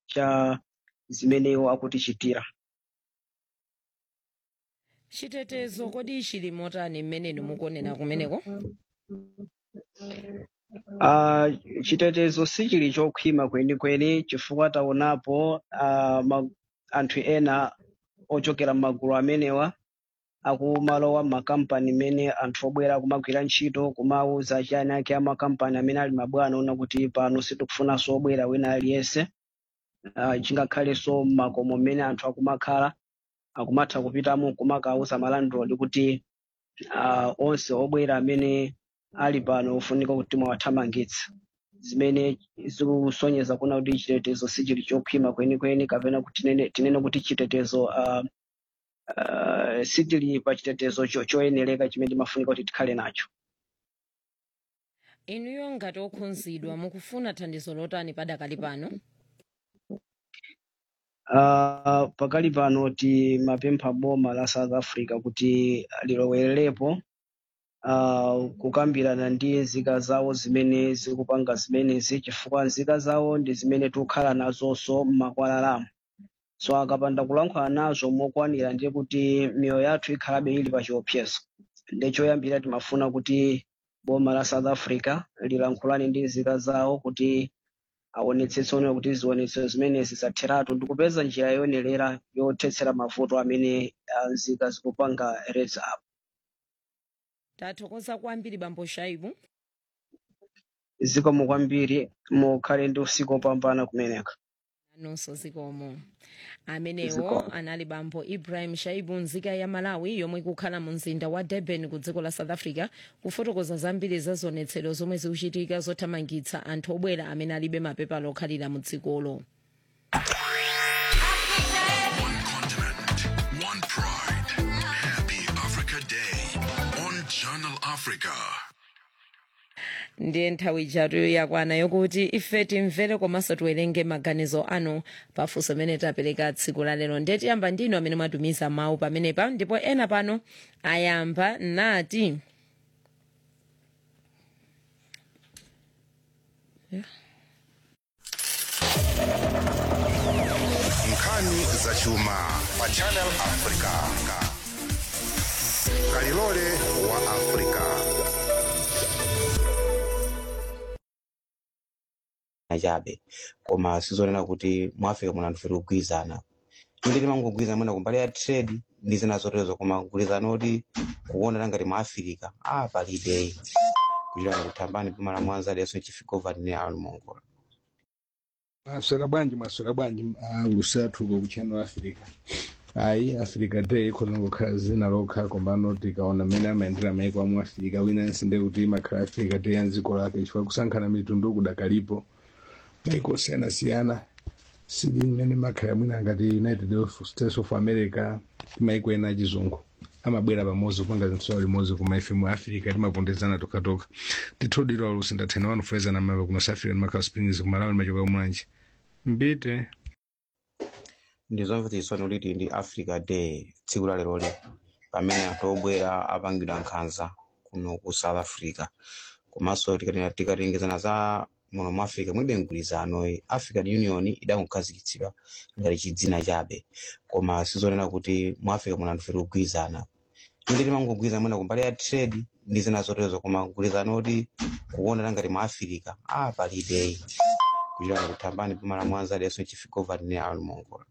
cha zimene iwo akutichitira chitetezo kodi chili motani mmene mukuonera kumeneko Uh, chitetezo sichili chokhwima kwenikweni chifukwa taonapo uh, ma, anthu ena ochokera m'magulu amenewa akumalowa m'makampani mene anthu obwera kumagwira ntchito kumauza achani ake amakampani amene ali mabwana ona kuti pano sitikufunanso obwera wina aliyense uh, chingakhalenso m'makomo mmene anthu akumakhala akumatha kupitamo kumakauza malandlord kuti uh, onse obwera amene ali pano ofunika kuti mwawathamangitsa zimene zikusonyeza kuna kuti chitetezo sichili chokhwima kwenikweni kapena kuti tinene, tinene kuti chitetezo uh, uh, sichili pa chitetezo cho- choyenereka chimene timafunika kuti tikhale nacho inuyo ngati okhudzidwa mukufuna thandizo lotani padakali pano uh, pakali pano timapempha boma la south africa kuti lilowererepo uh, kukambirana ndi nzika zawo zimene zikupanga zimenezi chifukwa nzika zawo ndi zimene tikukhala nazonso m'makwalalamu so akapanda kulankhula nazo mokwanira ndiye kuti miyoyo yathu ikhalabe ili pa chiopsezo ndi choyambira timafuna kuti boma la south africa lilankhulane ndi nzika zawo kuti aonetsetse onera kuti zionetso zimenezi zatheratu ndikupeza njira yoyenerera yothetsera mavuto amene ah, nzika zikupanga reza apo tathokoza kwambiri bambo shaibu zikomo kwambiri mukhale ndi usiku opambana kumeneka nonso zikomo amenewo Zikomo. anali bambo ibrahim shaibu nzika ya malawi yomwe ikukhala mu mzinda wa durban ku dziko la south africa kufotokoza zambiri za zionetsero zomwe zikuchitika zothamangitsa anthu obwera amene alibe mapepala okhalira mu dzikolo One continent, one pride. Happy Africa Day on Channel Africa. ndiye nthawi ijatu yakwana yokuti ife timvere komanso tiwerenge maganizo anu pafunso amene tapereka tsiku la lero ndiye tiyamba ndinu amene mwatumiza mawu pamenepa ndipo ena pano ayamba nati nkhani zachuma pa channel africa kalilole wa africa chabe koma sizonena kuti mu africa muno anthu feti kugwirizana inde timangogwirizana mwina kumbali ya trade ndi zina zoterezo koma kugwirizana kuti kuonera ngati mu africa ah palibe kuchitana kuthambani pamala mwanza leso chifika ne almongola maswera bwanji maswera bwanji ah, lusathu kuchannel africa ayi africa day ikhoza ngokhala zina lokha kombano tikaona mmene amayendera maiko amu africa winansi nde kuti imakhala africa day ya dziko lake chifukwa kusankhana mitundu kudakalipo maiko osiyanasiyana sili mmene makhala mwina ngati united states of america maiko ena achizungu amabwera pamodzi kupanga zinthu limodzi koma ife mu africa timapondezana tokatoka tithodira olusi ndathena wanu fuleza na mava kuno safira ndi makhala springs kumalawi machoka kumwanji mbite ndizomvetsa chisoni kuti ndi africa day tsiku la leroli pamene anthu obwera apangidwa nkhanza kuno ku south africa komanso tikati- tikatengezana za muno mu africa mwibe mgwirizano african union idakukhazikitsidwa ngati chidzina chabe koma sizonena kuti mu africa muno anthu feti kugwirizana inde timangogwirizana mwina kumbali ya trade ndi zina zoterezo koma kugwirizana kuti kuonera ngati mu africa ah palibe kuchitana kuthambani pamala mwanza leso chifika ne almongola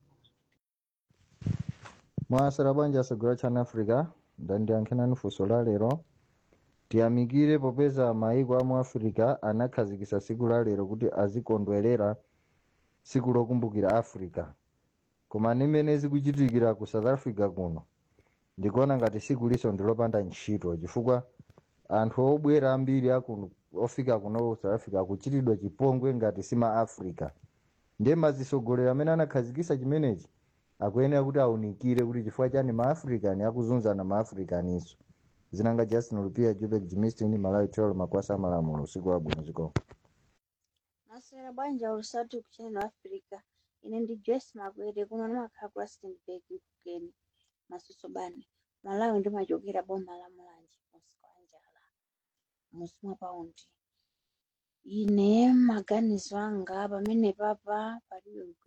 mwasera bwanji asegura chana africa ndandiyankhenani funso la lero tiyamikire popeza maiko amu africa anakhazikitsa tsiku la lero kuti azikondwerera tsiku lokumbukira africa koma nimene zikuchitikira ku south africa kuno ndikuona ngati tsiku liso ndilopanda ntchito chifukwa anthu obwera ambiri aku ofika kuno ku south africa akuchitidwa chipongwe ngati sima africa ndiye mazisogolero amene anakhazikitsa chimenechi akuyenera kuti aunikire kuti chifukwa chani maafricani akuzunzana maafricaniso zinanga justin lupia jubek jimistin malawi tolo makwasa amalamulo usiku wabwino ziko maswera bwanji alusatu kuchannel africa ine ndi joyce makwete kuno ndimakhala ku rustenburg mphukeni masuso bani malawi ndimachokera boma la mulanje musi wa njala musi mwa paundi ine maganizo anga pamene papa palibe